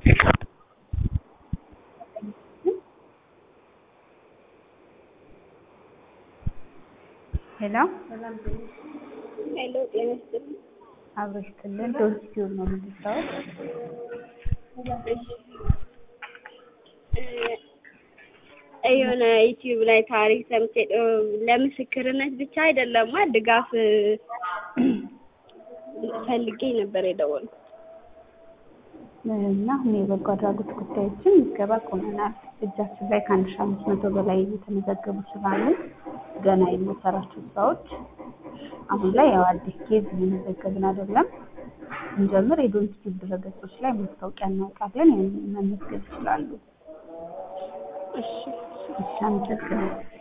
ሄሎ ሄሎ ጤና ይስጥልኝ። አብሮ ይስጥልን። ዶንኪቲዩብ ነው የምትሰራው? የሆነ ዩቲዩብ ላይ ታሪክ ሰምቼ ለምስክርነት ብቻ አይደለማ ድጋፍ ፈልጌ ነበር የደወልኩት። እና አሁን የበጎ አድራጎት ጉዳዮችን ምዝገባ ቆመናል። እጃችን ላይ ከአንድ ሺህ አምስት መቶ በላይ የተመዘገቡ ስላሉ ገና የምንሰራቸው ስራዎች አሁን ላይ ያው አዲስ ኬዝ እየመዘገብን አይደለም። ስንጀምር የዶንኪቲዩብ ድረገጾች ላይ ማስታወቂያ እናወጣለን። ያንን መመዝገብ ይችላሉ። እሺ እሺ፣ አመሰግናለሁ።